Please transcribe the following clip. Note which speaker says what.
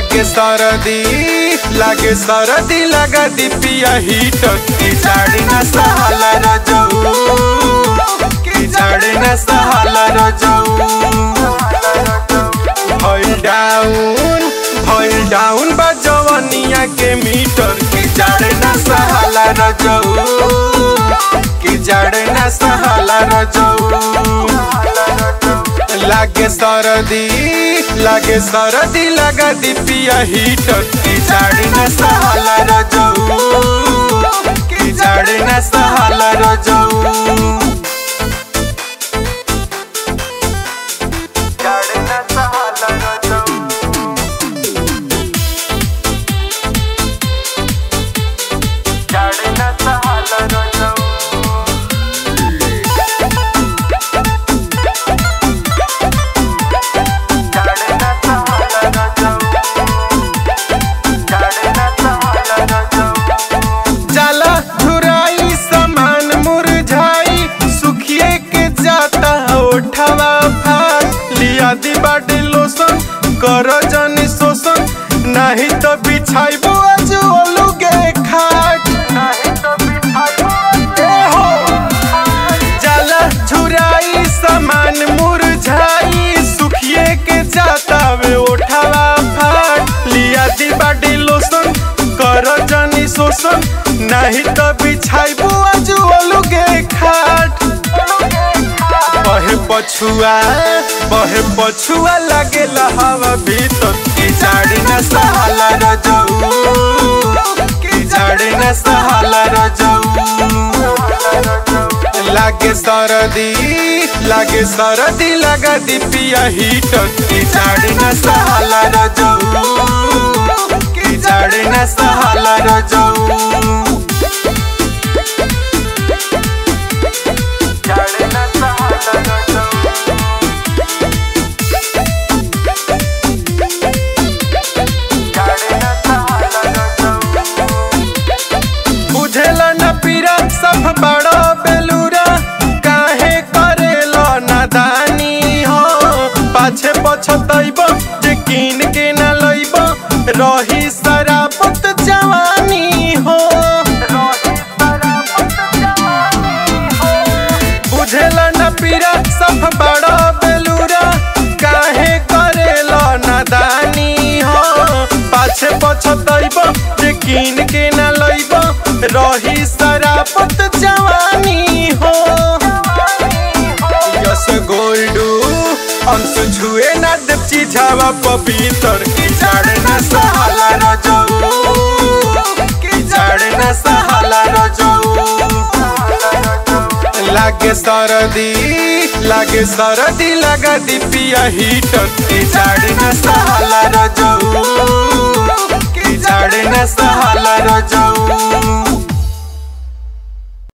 Speaker 1: लागे सरदी लागे सरदी लगा दी पिया हीटर की जाड़ी न सहाला रजऊ की जाड़ी न सहाला रजऊ भइल डाउन भइल डाउन बा जवनिया के मीटर की जाड़े न सहाला रजऊ की जाड़े न सहाला रजऊ लागे सरदी लागे सरदी लगा दी पिया हीटर की जाड़े न सहाला रजऊ की जाड़े न सहाला रजऊ जाड़े न सहाला रजऊ जाड़े न सहाला रजऊ जाड़े न सहाला रजऊ जाड़े न सहाला रजऊ जाला धुराई समान मुरझाई सुखिए के जाता ओठवा फाट लिया दी बाटे लोसन कर जनी शोषण नहीं तो बिछाइबो आज ओलुगे खाट नहीं तो बिछाइबो ए हो जाला झुराई समान मुरझाई सुखिए के जाता वे ओठावा फाट लिया दी बाटी लोसन कर जनी शोषण नहीं तो बिछाइबू आज ओलुगे खाट बहे पछुआ बहे पछुआ लागे हवा भीतर की जाड़ी न सहाला रजऊ की जाड़ी न सहाला रजऊ लागे सरदी लागे सरदी लगा दी पिया हीटर की जाड़ी न सहाला रजऊ की जाड़ी न सहाला रजऊ जाड़ी न सहाला रजऊ जाड़ी न सहाला रजऊ बुझेला न पीरा सब बड़ो बेलूरा काहे करेला नादानी हो पाछे पछतैब जे कीन के न लैब रही सरापत जवानी हो बुझेला न पीरा सब बड़ो बेलूरा काहे करेला नादानी हो पाछे पछतैब जे कीन के न लैब रही सरापत जवानी हो यस गोल्डू अंश छुए न देव चिझावा पपीतर की जाड़े न सहाला रजऊ की जाड़े न सहाला रजऊ लागे सरदी लागे सरदी लगा दी पिया हीटर की जाड़े न सहाला रजऊ की जाड़े न सहाला रजऊ